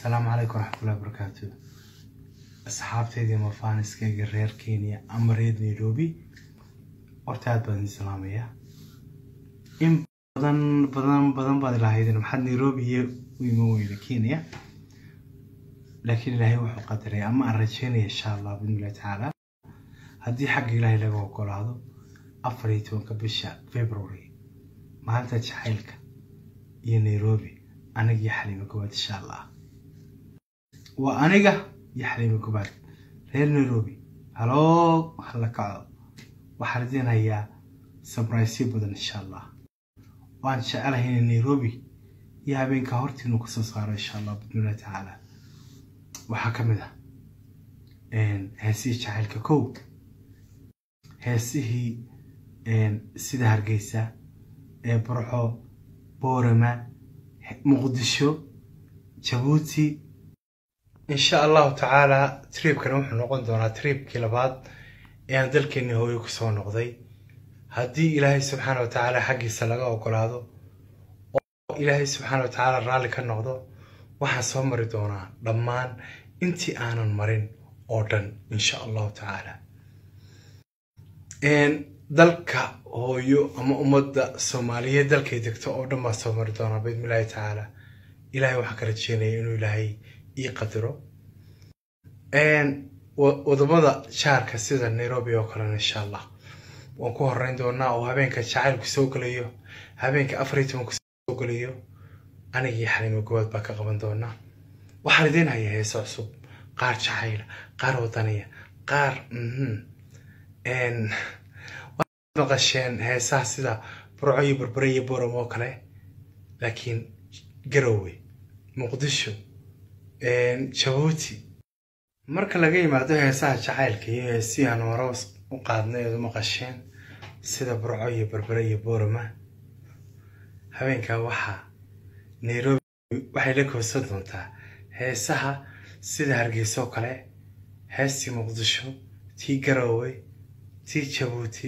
asalaamu calaykum waraxmatullahi wabarakaatu asxaabteydii mafaaniskayga reer kenya ama reer nairobi horta aad baan idin salaamayaa in badan badan badan baad ilahaydeen maxaad nairobi iyo u iman weyda kenya laakiin ilaahay wuxuu qadaray ama aan rajeynaya insha allah bidnillahi tacaala haddii xagga ilaahay laga ogolaado afar iyo tobanka bisha february maalinta jacaylka iyo nairobi aniga iyo xaliimo gobaad insha allah waa aniga iyo xaliimo gobaad reer nairobi haloo hala kaco waxaan idiin hayaa sabraysyo badan insha allah waan jecelahay in nairobi iyo habeenka hortiinu kasoo saaro insha allah bidnillahi tacaala waxaa ka mid ah heesihii jacaylka kow heesihii sida hargeysa ee burco boorama muqdisho jabuuti insha allahu tacaala triibkani wuxuu noqon doonaa triibkii labaad ee aan dalkeenii hooyo kusoo noqday haddii ilaahay subxaana wa tacaala xaggiisa laga ogolaado oo ilaahay subxaana wa tacaala raalli ka noqdo waxaan soo mari doonaa dhammaan intii aanan marin oo dhan insha allahu tacaala dalka hooyo ama ummadda soomaaliyeed dalkay degto oo dhan baa soo mari doonaa biidnillahi tacaala ilaahay waxaan ka rajeynaya inuu ilaahay ii qadiro wadamada jaarka sida nairobi oo kalena insha allah waan ku horeyn doonaa oo habeenka jacaylku soo gelayo habeenka afar iyo tobanku soo gelayo anigii xaliimo gowaad baa ka qaban doonaa waxaan idiin hayaa heese cusub qaar jacayla qaar wadaniya qaar maqasheen heesaha sida burco iyo barbare iyo boram oo kale laakiin garowe muqdisho jabuuti marka laga yimaado heesaha jacaylka iyo heesihii aan hore u qaadnay eed u maqasheen sida burco iyo barbare iyo borama habeenkaa waxaa nairobi waxay la koosan doontaa heesaha sida hargeysa oo kale heestii muqdisho tii garowe tii jabuuti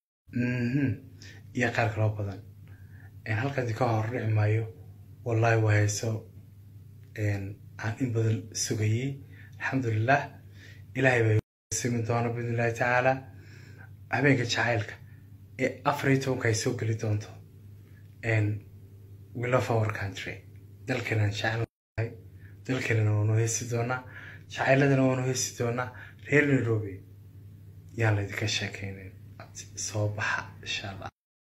iyo qaar kaloo badan halkan ka hor dhici maayo wallahi waa heeso aan in badan sugayey alxamdulilah ilaahay bay simin doona biidnillahi tacaala habeenka jacaylka ee afar iyo tobanka ay soo geli doonto we love our country dalkeenaan jecelahay dalkeenana waanu heesi doonaa jacayladana waanu heesi doonaa reer nairobi yaan laydinka sheekeynayn soo baxa insha allah